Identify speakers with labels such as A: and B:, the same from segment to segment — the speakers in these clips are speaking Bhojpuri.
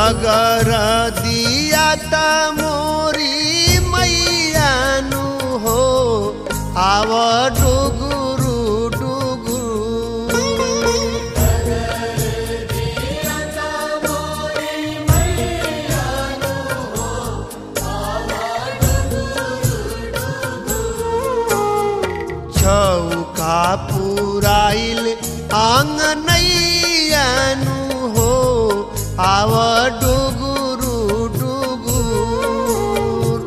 A: डगर दिया त मोरी मैयानु हो आव डुगुरु डुगुरु चौका पुराइल आंगनैयानु हो आव डुगुरु डुगुर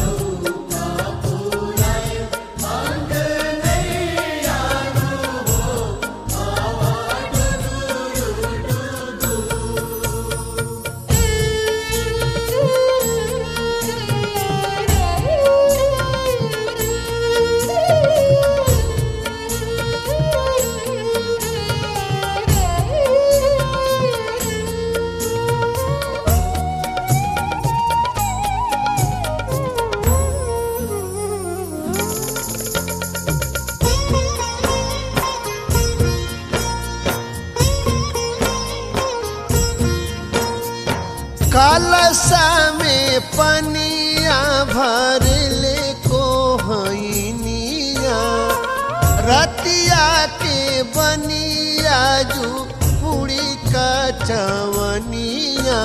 A: कलसा में पनिया भरले को हैनिया रतिया के बनिया जू पूरी का चवनिया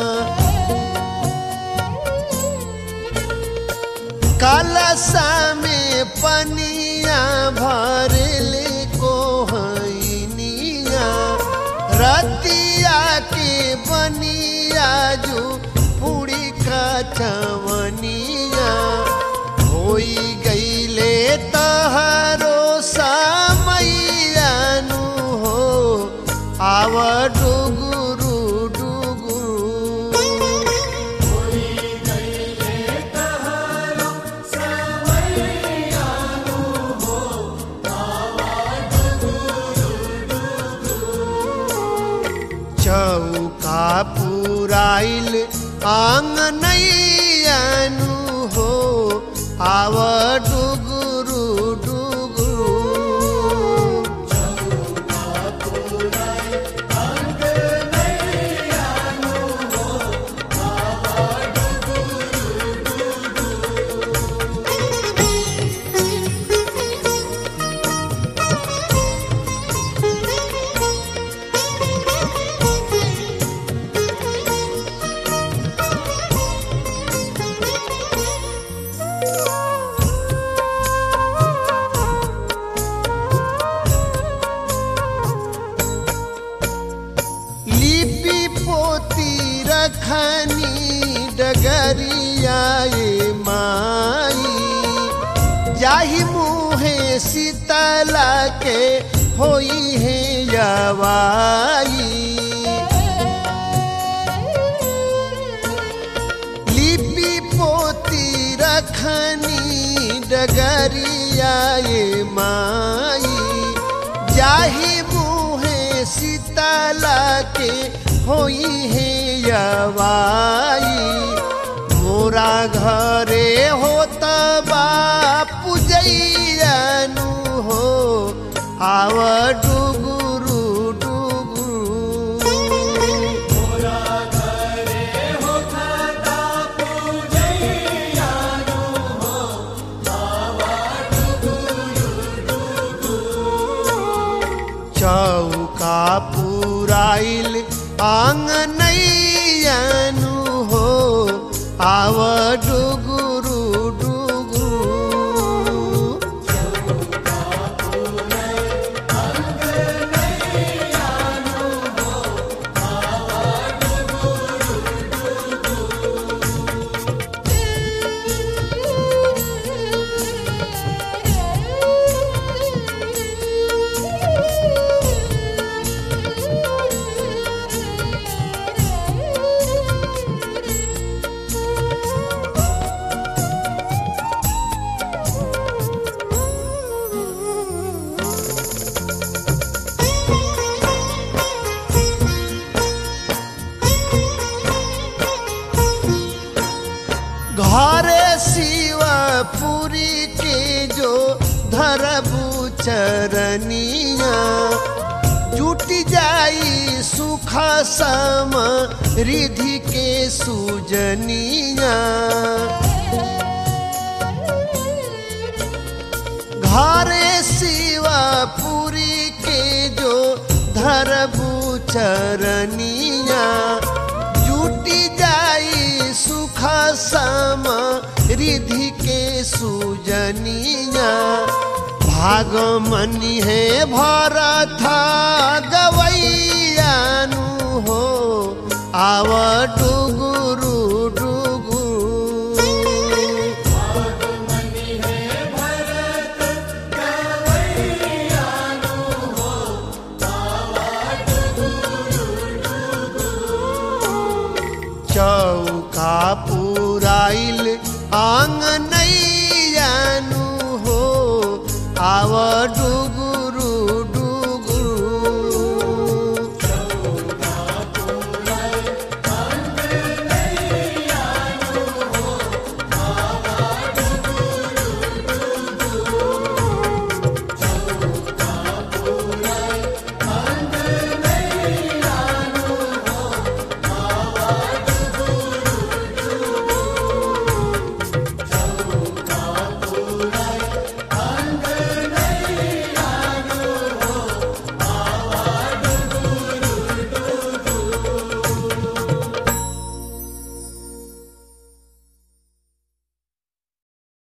A: कलसा में पनिया भरले को हैनिया रतिया के बनिया जो पूरी का चवनिया होई गईले तहरो समैयानु हो आव डुगुरु डुगुरु चौका पुराइल आंगनैयानु हो आव डुगुरु डुगुरु लिपि पोती रखनी डगरियाए माई जाहि मुहे शीतला के होई है यवाई लिपि पोती रखनी डगरियाए माई जाहि मुहे शीतला के होई है यवाई मोरा घरे होत बा पूजैयानु हो आव डुगुरु डुगुरु चौका पुराइल आंगनैयानु हो आव डुगुरु डुगुरु घरे शिवपुरी के जो धरबू चरनिया जुट जाई सुख सम रिधि के सूजनिया घरे शिवपुरी के जो धरबू चरनिया जुटी जाई सुख सम रिधि के सूजनिया भागमनी है भरत गवैयानु हो आव डुगुरु डुगु चौका पुराइल आंगनैयानु हो आव डुगु